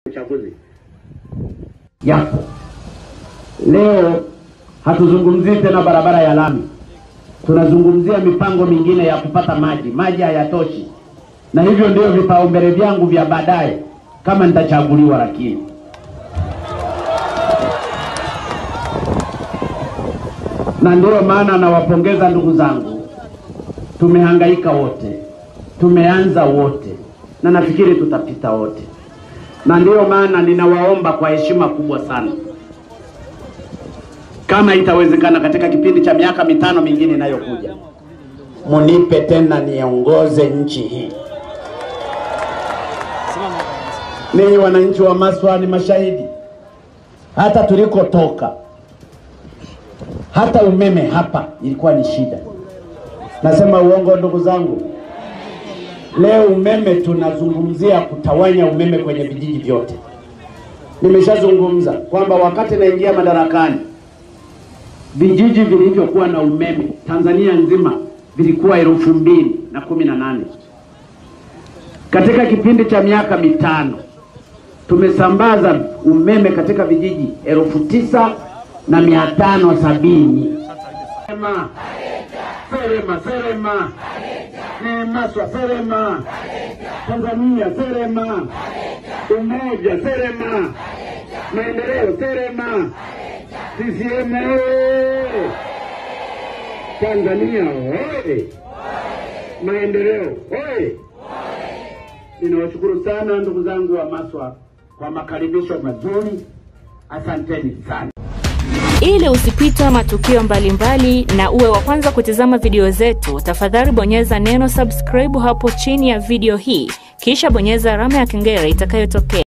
uchaguzi yapo. Leo hatuzungumzii tena barabara ya lami, tunazungumzia mipango mingine ya kupata maji. Maji hayatoshi, na hivyo ndio vipaumbele vyangu vya baadaye kama nitachaguliwa. Lakini na ndiyo maana nawapongeza ndugu zangu, tumehangaika wote, tumeanza wote, na nafikiri tutapita wote, na ndiyo maana ninawaomba kwa heshima kubwa sana, kama itawezekana, katika kipindi cha miaka mitano mingine inayokuja, munipe tena niongoze nchi hii. Ninyi wananchi wa Maswa ni mashahidi, hata tulikotoka, hata umeme hapa ilikuwa ni shida. Nasema uongo ndugu zangu? Leo umeme tunazungumzia kutawanya umeme kwenye vijiji vyote. Nimeshazungumza kwamba wakati naingia madarakani, vijiji vilivyokuwa na umeme Tanzania nzima vilikuwa elfu mbili na kumi na nane. Katika kipindi cha miaka mitano tumesambaza umeme katika vijiji elfu tisa na mia tano sabini. Serema, Serema, Serema, ni Maswa, Serema, Tanzania, Serema, umoja, Serema, maendeleo, Serema, CCM oye! Tanzania oye! Maendeleo oye! Ninawashukuru sana ndugu zangu wa Maswa kwa makaribisho mazuri, asanteni sana. Ili usipitwe matukio mbalimbali na uwe wa kwanza kutizama video zetu, tafadhali bonyeza neno subscribe hapo chini ya video hii, kisha bonyeza alama ya kengele itakayotokea.